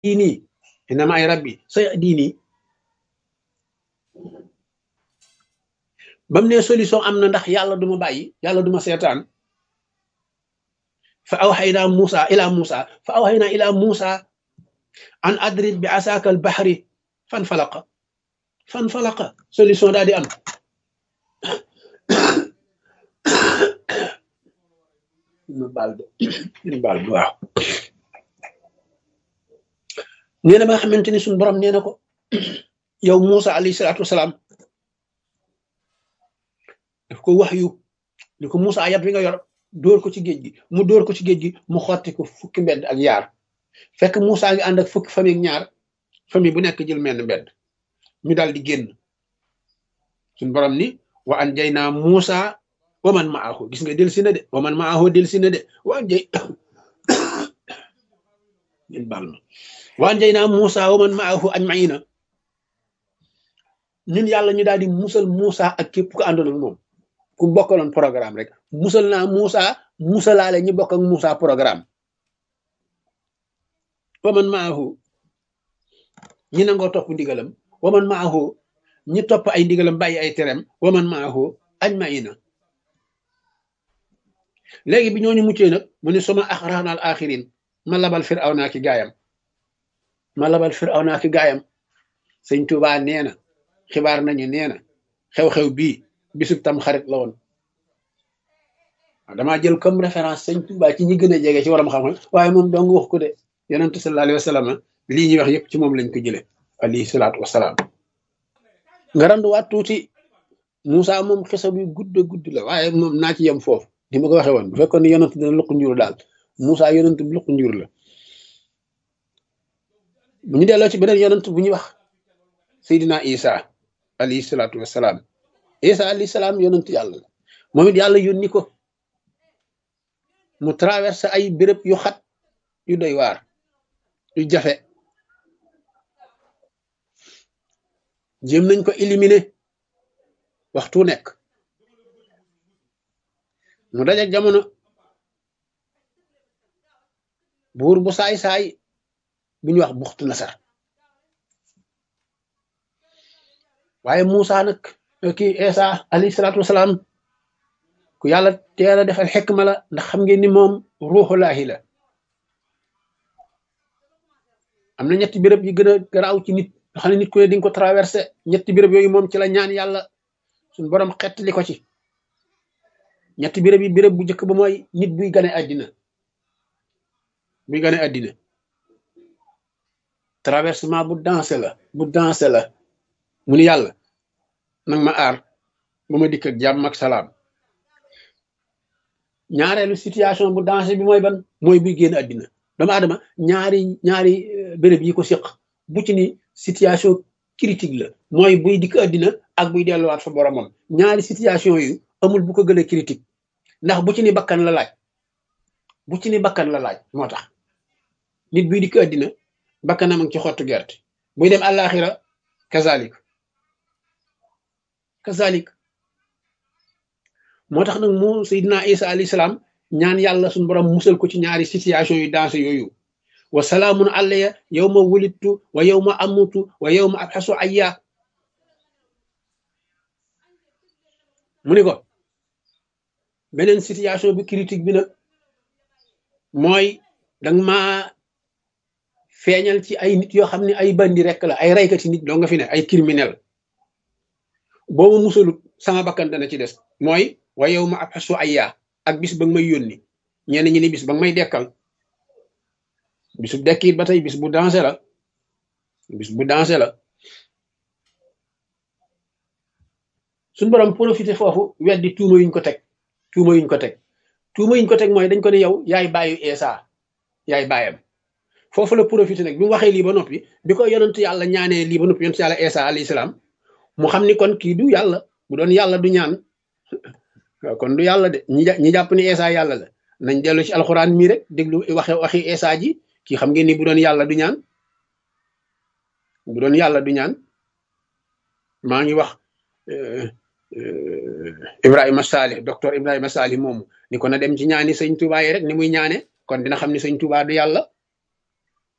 diini inna maay rabbi say diini bam ne solution am na ndax yàlla duma bàyyi yàlla duma seetaan fa awxaynaa Muusa ila Muusa fa awxaynaa ila Muusa an adrib bi asaaka al baxri fan falaqa fan falaqa solution daal di am ñu baal de ñu baal de waaw nee na ba nga xamante ni suñu borom nee na ko yow Muusa alayhi salaatu wasalaam daf ko wax yu ni ko Muusa yat wi nga yor dóor ko ci géej gi mu dóor ko ci géej gi mu xotti ko fukki mbedd ak yaar fekk Muusa ngi ànd ak fukki famille ak ñaar famille bu nekk jël menn mbedd ñu daal di génn suñu borom ni wa an jay naa Muusa wa man maahu gis nga del si na de wa man maahu del si na de wa an jay ngeen baal ma wa an jay naa Muusa wa man maahu ajmaina ñun yàlla ñu daal di musal Muusa ak képp ku àndoon ak moom ku bokkaloon programme rek musal naa Muusa musalaale ñi bokk ak Muusa programme wa man maahu ñi nangoo topp ndigalam wa man maahu ñi topp ay ndigalam bàyyi ay terem wa man maahu ajmaina léegi bi ñooñu muccee nag mu ne suma axraxnaal axirin ma labal firaw naa ki gaayam ma labal firaw naa ki gaayam sëñ Tuubaa nee na xibaar nañu nee na xew-xew bii bisub tam xarit la woon damaa jël comme référence sëñ Tuubaa ci ñi gën a jege ci waram xam-xam waaye moom dong wax ko de yonente sallallahu alayhi wa sallam lii ñuy wax yëpp ci moom lañ ko jële alayhi salaatu wasalaam nga randuwaat tuuti Moussa moom xisa bi gudd gudd la waaye moom naa ci yem foofu di ma ko waxee woon bu fekkoon ne yonent dina luq njur daal Moussa yonent bi luq njur la bu ñu delloo ci beneen yonent bu ñuy wax Seydina Isa alayhi salaatu wasalaam Isa alayhi salaam yonent yàlla la moom it yàlla yónni ko mu traversé ay béréb yu xat yu doy waar yu jafe jéem nañ ko éliminer waxtu nekk mu dajak jamono buur bu saay-saay bu ñuy wax buxtu nasar waaye Muusa nag kii Isa alayhi salaatu wasalaam ku yàlla teel a defal xekma la ndax xam ngeen ni moom ruuxulaahi la am na ñetti béréb yi gën a garaaw ci nit nga xam ne nit ku ne di nga ko traversé ñetti béréb yooyu moom ci la ñaan yàlla suñ borom xettali ko ci ñetti béréb yi béréb bu njëkk ba mooy nit buy gane àddina buy gane àddina traversement bu dansé la bu dansé la mu ni yàlla nag ma aar ba ma dikk ak jàmm ak salaam ñaareelu situation bu dansé bi mooy ban mooy buy génn àddina doomu aadama ñaari ñaari béréb yi ko séq bu ci ni situation critique la mooy buy dikk àddina ak buy delluwaat fa boromam ñaari situation yu amul bu ko gën a critique ndax bu ci ni bakkan la laaj bu ci ni bakkan la laaj moo tax nit buy dikk àddina bakkanam ci xottu gerte buy dem àllaaxira kazalik kazalik moo tax nag mu Seydina Isa alayhi salaam ñaan yàlla suñu borom musal ko ci ñaari situation yu dansé yooyu wa salaamun alayya yawma wulidtu wa yawma amutu wa yawma abxasu ayya mu ni ko beneen situation bi critique bi nag mooy danga ma feeñal ci ay nit yoo xam ne ay bandi rek la ay raykati nit doo nga fi ne ay criminel boo ma musalut sama bakkan dana ci des mooy wa yawma abxasu ayya ak bis ba nga may yónni ñenn ñi ni bis ba nga may dekkal bisu dekkiit ba tey bis bu dansé la bis bu dansé la suñ borom profité foofu weddi tuuma yuñ ko teg tuuma yuñ ko teg tuuma yuñ ko teg mooy dañ ko ne yow yaay bàyyu Isa yaay bàyyam foofu la profité nag bi mu waxee lii ba noppi bi ko yonent yàlla ñaanee lii ba noppi yonent yàlla Isa alayhi salaam mu xam ni kon kii du yàlla bu doon yàlla du ñaan kon du yàlla de ñi ñi jàpp ni Isa yàlla la nañ dellu ci alxuraan mii rek déglu waxe waxi Isa ji kii xam ngeen ni bu doon yàlla du ñaan bu doon yàlla du ñaan maa ngi wax Ibrahima Salih docteur Ibrahima Salih moomu ni ko na dem ci ñaani sëñ Touba yi rek ni muy ñaane kon dina xam ni sëñ Touba du yàlla